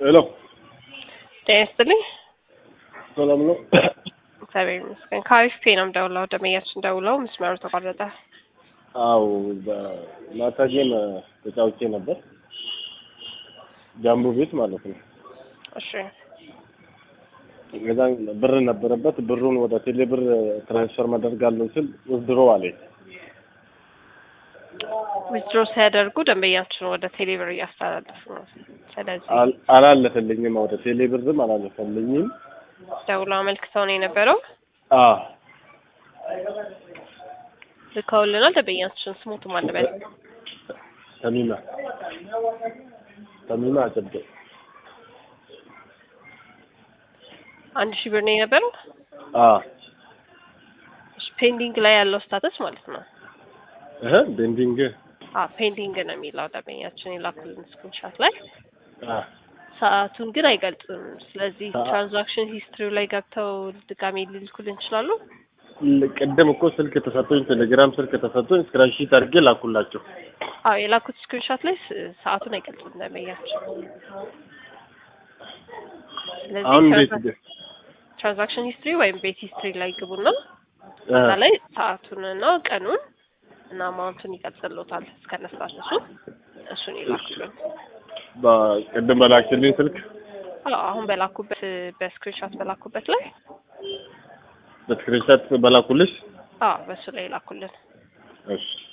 ሄሎ ጤና ይስጥልኝ። ሰላም ነው? እግዚአብሔር ይመስገን። ከአሪፍ ፔ ነው የምደውለው። ደመኛችን ደውለው መስመሩ ተቋረጠ። አው በማታ ጌም ተጫውቼ ነበር፣ ጃምቦ ቤት ማለት ነው። እሺ ከዛ ብር ነበረበት። ብሩን ወደ ቴሌ ብር ትራንስፈር ማደርጋለሁ ስል ውዝድሮ አለኝ። ዊዝድሮ ሲያደርጉ ደንበኛችን ወደ ቴሌብር እያስተላለፉ ነው። ስለዚህ አል- አላለፈልኝም፣ ወደ ቴሌ ብርም አላለፈልኝም። ደውለው አመልክተው ነው የነበረው። አ ልከውልናል። ደንበኛችን ስሙቱ ማለበል ተሚማ ተሚማ አጨበ አንድ ሺህ ብር ነው የነበረው። አ እሺ፣ ፔንዲንግ ላይ ያለው ስታተስ ማለት ነው። እህ ቤንዲንግ አ ፔንዲንግ ነው የሚለው ደንበኛችን የላኩልን ስክሪንሻት ላይ አ ሰዓቱን ግን አይገልጽም። ስለዚህ ሰዓ- ትራንዛክሽን ሂስትሪው ላይ ገብተው ድጋሜ ሊልኩልን ይችላሉ። ቅድም እኮ ስልክ ተሰጥቶኝ ቴሌግራም ስልክ ተሰጥቶኝ ስክራንሺት አድርጌ ላኩላቸው። አዎ የላኩት ስክሪንሻት ላይ ስ- ሰዓቱን አይገልጽም ደንበኛችን። ስለዚህ አሁን እንዴት ትራንዛ- ትራንዛክሽን ሂስትሪ ወይም ቤት ሂስትሪ ላይ ግቡና እ እዛ ላይ ሰዓቱንና ቀኑን እና አማውንቱን ይገልጽልዎታል እስከነ ስታተሱ እሱን ይላኩልን። በቅድም በላክልኝ ስልክ አዎ አሁን በላኩበት በስክሪንሻት በላኩበት ላይ በስክሪንሻት በላኩልሽ አዎ በሱ ላይ ይላኩልን። እሺ